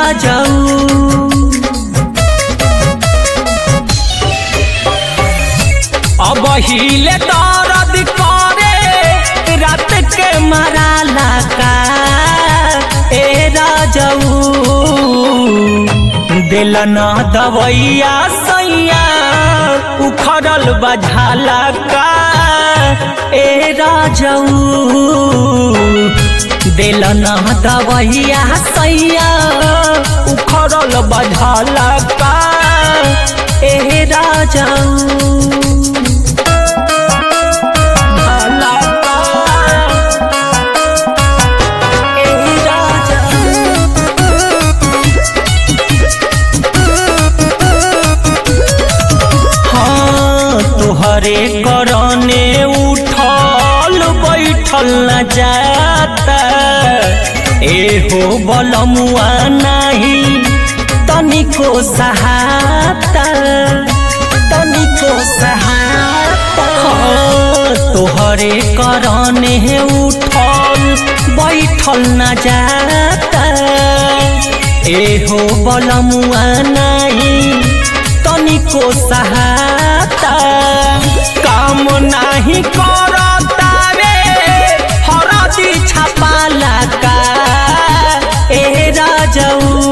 राजाऊ अब हिले दर्द करे रात के मराला का ए राजाऊ दिल न दवैया सैया उखड़ल बझाला का ए राजाऊ दिल न दवैया सैया उखड़ल बझाला का ए राजाऊ तोहरे करने उठल बैठल न जाता एहो बलमुआ नहीं तनिको सहाता तनिको सहाता तोहरे करने उठल बैठल न जाता एहो बलमुआ नहीं तनिको सहाता काम नाही करता रे हरदी छपाला का ए राजाऊ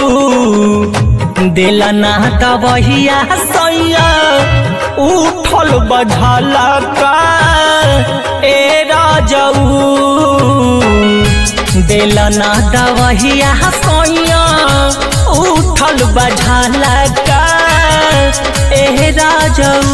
दिल ना दबहिया सैया उठल बझला का ए राजाऊ दिल ना दबहिया सैया उठल बझला का ए राजाऊ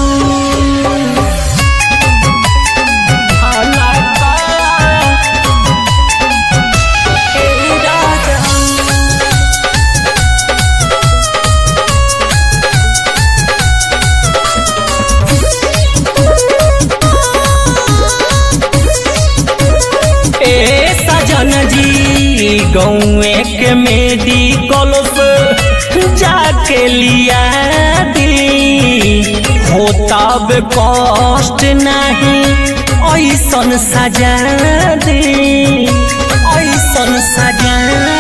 सजन जी गौए के मेडिकल से जाके लिया दी होताब कष्ट नहीं ऐसन सजा दी ऐसन सजा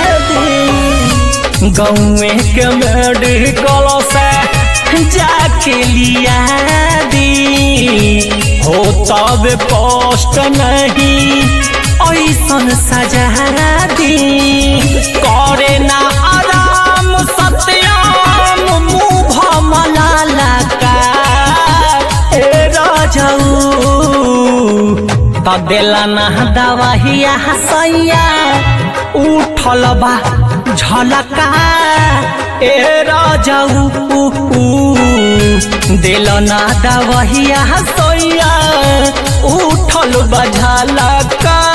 दी गौए के मेडिकल से जाके लिया दी होताब कष्ट नहीं ऐसन सजा दी करे ना आराम सत्याम मुँह मलाला का ए राजाऊ तदेला ना दवाहिया सैया उठल बा झलका ए राजाऊ दिल ना दवहिया सैया उठल बझलका